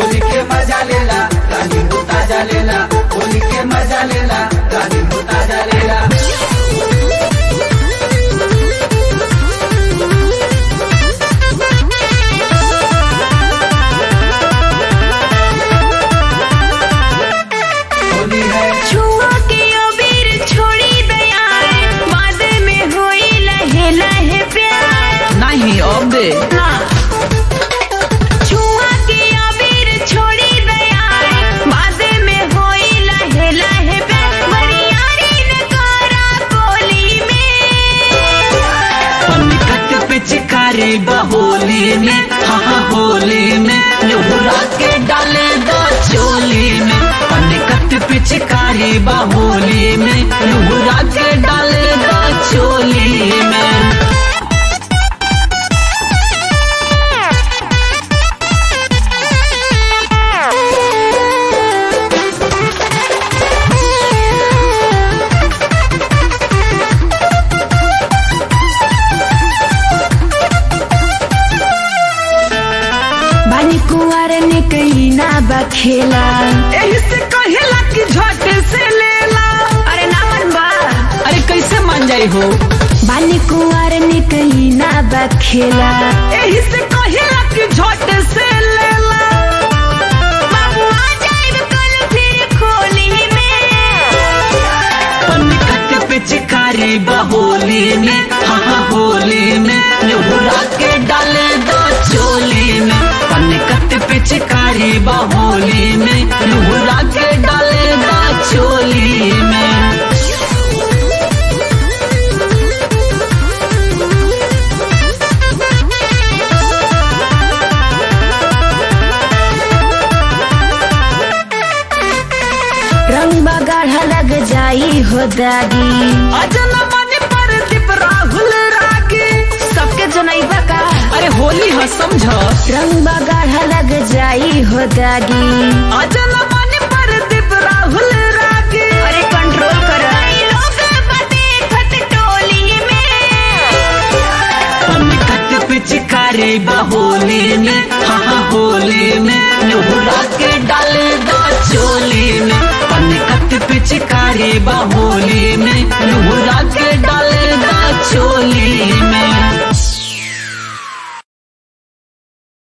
होली के मजा लेला रानी हो ताजा लेला होली के मजा लेला रानी हो ताजा लेला होली है छुआ के अबीर छोड़ी दया बाद में होई लहे लहे प्यार नहीं अब दे छुआ के अबीर छोड़ी दया बाद में होई लहे लहे प्यार बरियारी न करा कोली में पनकट पे चिकारी बहोली में हाँ हाँ होली में लोहरा के डाले दो चोली में पनकट पे चिकारी बहोली में लोहरा के डाले दो चोली में बानी कुंवर ने कहीं ना बखेला एही से कहेला कि झट से लेला अरे ना मन बा अरे कैसे मान जाई हो बानी कुंवर ने कहीं ना बखेला एही से कहेला कि झट से लेला बाबू आ जाएब कल फिर खोली में पनकट पे चिकारी बहोली में हाँ हाँ होली में लोहरा के डाले दो चोली में पनकट पे चिकारी बहोली में लोहरा के डाले दो चोली में रंग बगाढ़ा लग जाई हो दागी अजन मन पर दीप राहुल रागी सबके जनाई बका अरे होली है समझ रंग बगाढ़ा लग जाई हो दागी अजन मन पर दीप राहुल रागी अरे कंट्रोल कर लोग बते खत टोली में पनकट पे चिकारी बहोली में हाँ हाँ होली में लोहरा के डाले दो चोली में पनकट पे चिकारी बहोली में लोहरा